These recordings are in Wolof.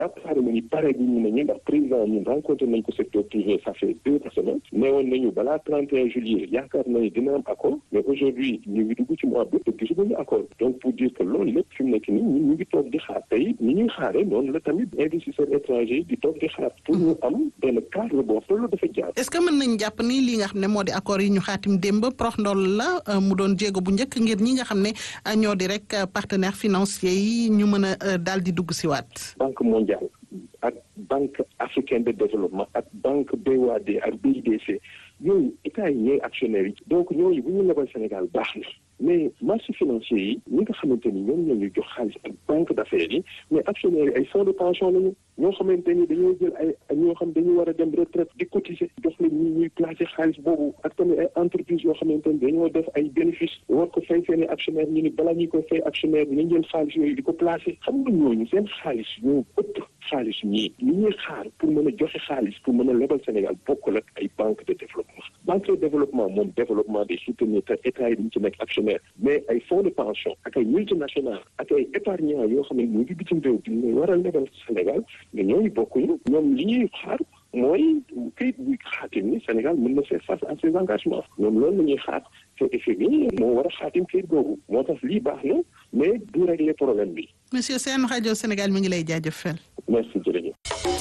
ak cérémonie pare bi ñu ne ñu ndax président ñun rencontré nañ ko secteur privé ça fait deux semaines neewoon nañu balaa 31 juillet yaakaar nañu dina am accord mais aujourd'hui ñu ngi dugg ci mois d'août te gisaguñu accord donc pour dire que loolu lépp fi mu nekk nii ñun ñu ngi toog di xaar tey ni ñuy xaaree noonu la tamit investisseurs étrangers di toog di xaar pour ñu am benn cadre boo xam loolu dafa jaar. est-ce que mën nañ jàpp ni li nga xam ne moo di accord yi ñu xaatim démb prox ndool la mu doon jéego bu njëkk ngir ñi nga xam ne ñoo di rek partenaires financiers yi ñu mën a daal di dugg si waat. banque mondiale ak banque africaine de développement ak banque BOAD ak BIDC yooyu état yi ñooy actionnaires yi donc ñooñu bu ñu lebal Sénégal baax na mais marché financier yi ñi nga xamante ni ñoom ñoo ñu jox xaalis ak banque d'affaires yi mais actionnaires yi ay fonds de pension lañu ñoo xamante ni dañoo jël ay ñoo xam dañu war a dem retraite di cotiser jox la ñi ñuy placer xaalis boobu ak tamit ay entreprises yoo xamante ni dañoo def ay bénéfices war ko fay seen i actionnaire ñu ni balaa ñu koy fay actionnaire bi nañ jël xaalis yooyu di ko placer xam nga ñooñu seen xaalis ñoo ëpp xaalis ñii li ñuy xaar pour mën a joxe xaalis pour mën a lebal Sénégal bokkul ak ay banque de développement banque de développement moom développement des soutenir te état yi dañ ci nekk actionnaire mais ay fonds de pension ak ay multinationales ak ay épargnants yoo xam ne ñu ngi bitim réew di ñu war a lebal Sénégal mais ñooñu bokkuñu ñoom li ñuy xaar mooy këyit buy xaatim ni Sénégal mën na faire face à ses engagements ñoom loolu la ñuy xaar te FMI moo war a xaatim këyit googu moo tax lii baax na mais du régler problème bi. monsieur Sène rajo Sénégal mi ngi lay jaajëfal. merci jërëjëf.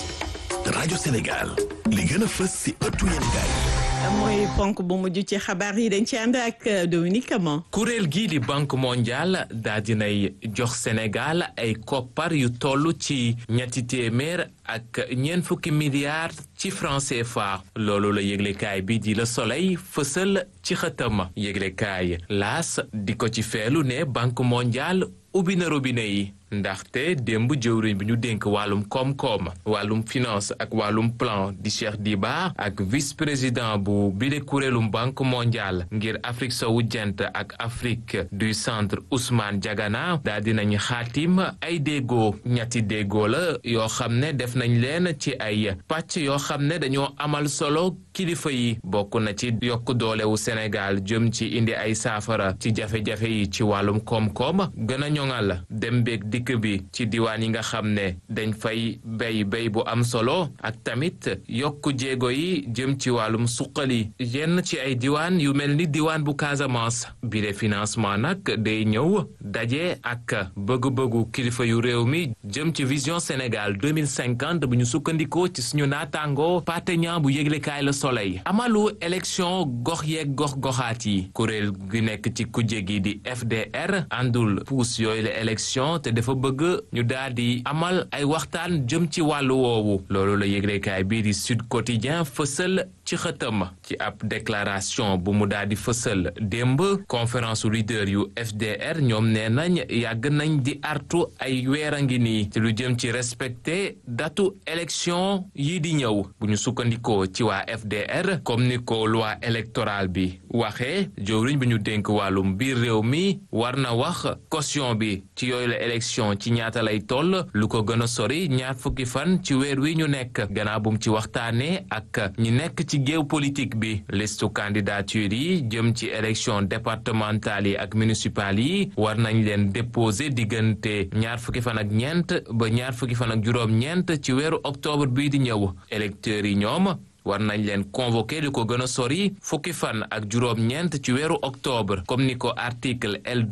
rajo Sénégal li gën a fës si ëttu yéenekaay mooy ponk bu mujj ci xabaar yi dañ ci ànd ak Dominique Camon. kuréel gii di banque mondiale daa dinay jox Sénégal ay koppar yu toll ci ñetti téeméer ak ñeent fukki milliards ci franc CFA loolu la yëglekaay bi di Le Soleil fësal ci xëtam yëglekaay laas di ko ci feelu ne banque mondiale ubbi na robinet yi ndaxte démb jëwriñ bi ñu dénk wàllum koom-koom wàllum finance ak wàllum plan di Cheikh Diba ak vice président bu bile kuréelum banque mondiale ngir Afrique sowu jant ak Afrique du centre Ousmane Diagana daa dinañ xaatim ay déggoo ñetti déggoo la yoo xam ne def nañ leen ci ay pàcc yoo xam ne dañoo amal solo kilifa yi bokk na ci yokk doolewu Sénégal jëm ci indi ay saafara ci jafe-jafe yi ci wàllum koom-koom gën a ñoŋal dem beeg dikk bi ci diwaan yi nga xam ne dañ fay béy béy bu am solo ak tamit yokk jéego yi jëm ci wàllum suqali yenn ci ay diwaan yu mel ni diwaan bu Casamance bi de financement nag day ñëw daje ak bëgg-bëggu kilifa yu réew mi jëm ci vision Sénégal 2050 bu ñu sukkandikoo ci suñu naataango pateña bu yëglekaay la soleil amalu élection gox yeeg gox goxaat yi kuréel gi nekk ci kujje gi di FDR àndul puus yooyu la élection te dafa bëgg ñu daal di amal ay waxtaan jëm ci wàllu woowu loolu la yëglekaay bii di Sud Quotidien fësal ci xëtam ci ab déclaration bu mu daal di fësal démb conférence leader yu FDR ñoom nee nañ yàgg nañ di artu ay weer a ngi nii ci lu jëm ci respecté datu élection yi di ñëw bu ñu sukkandikoo ci waa FDR comme ni ko loi électorale bi waxee jëwriñ bi ñu dénk wàllum biir réew mi war na wax caution bi ci yooyu la élection ci ñaata lay toll lu ko gën a sori ñaar fukki fan ci weer wi ñu nekk gannaaw bu mu ci waxtaanee ak ñi nekk ci géew politique bi listu candidature yi jëm ci élection départementale yi ak municipale yi war nañ leen déposer diggante ñaar fukki fan ak ñeent ba ñaar fukki fan ak juróom-ñeent ci weeru octobre bii di ñëw électeurs yi ñoom war nañ leen convoqué li ko gën a sori fukki fan ak juróom-ñeent ci weeru octobre comme ni ko article L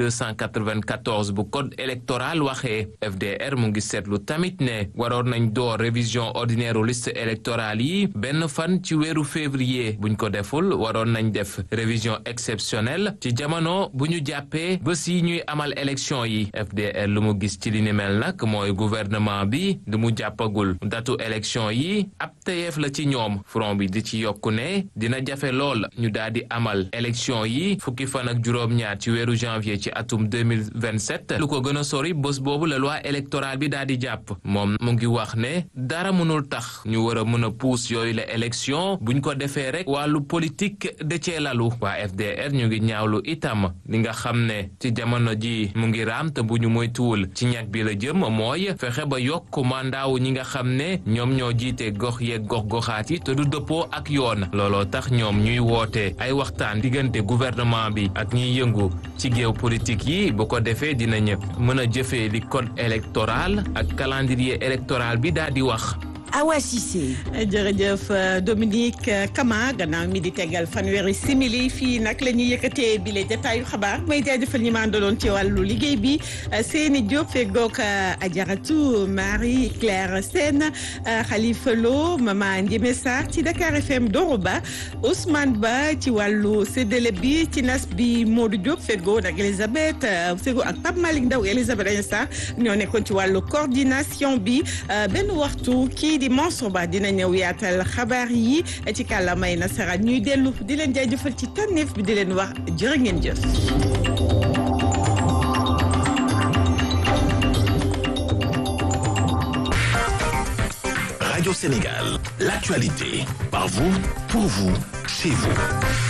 294 bu code électoral waxee FDR mu ngi seetlu tamit ne waroon nañ door révision ordinaire liste électorale yi benn fan ci weeru février buñ ko deful waroon nañ def révision exceptionnelle ci jamono bu ñu jàppee bés yi ñuy amal élection yi FDR lu mu gis ci li ni mel nag mooy gouvernement bi lu mu jàppagul datu élection yi ab tayeef la ci ñoom front bi di ci yokku ne dina jafe lool ñu daal di amal élection yi fukki fan ak juróom-ñaar ci weeru janvier ci atum 2027 lu ko gën a sori bés boobu la loi électorale bi daal di jàpp moom mu ngi wax ne dara mënul tax ñu war a mën a puus yooyu la élection buñ ko defee rek wàllu politique de cee lalu waa FDR ñu ngi ñaawlu itam li nga xam ne ci jamono ji mu ngi raam te bu ñu moytuwul ci ñag bi la jëm mooy fexe ba yokk mandaawu ñi nga xam ne ñoom ñoo jiite gox yeeg gox goxaat yi te du dul dëppoo ak yoon looloo tax ñoom ñuy woote ay waxtaan diggante gouvernement bi ak ñiy yëngu ci géopolitique yi bu ko defee dinañ mën a jëfee li code électoral ak calendrier électoral bi daal di wax. Awa Cissé. jërëjëf Dominique Kama gannaaw mi di tegal fanweeri simili fii nag la ñuy yëkkatee bile jataayu xabaar may jaajëfal ñi ma àndaloon ci wàllu liggéey bi Seyni Diop feggoog Ajaratu Marie Claire Sène Khalifa Lo Mama Ndiémé Sarr ci Dakar FM Doroba Ousmane Ba ci wàllu séddale bi ci nas bi Modou Diop feggoo ak Elisabeth feggoo ak Pape Malick Ndaw Elisabeth Agnès Sarr ñoo nekkoon ci wàllu coordination bi benn waxtu kii di Mansour Ba dina ñëw yaatal xabaar yi ci kàllaamay nasaraan ñuy dellu di leen jaajëfal ci tànneef bi di leen wax jërë ngeen jëf. Radio Sénégal, l'actualité, par vous, pour vous, chez vous.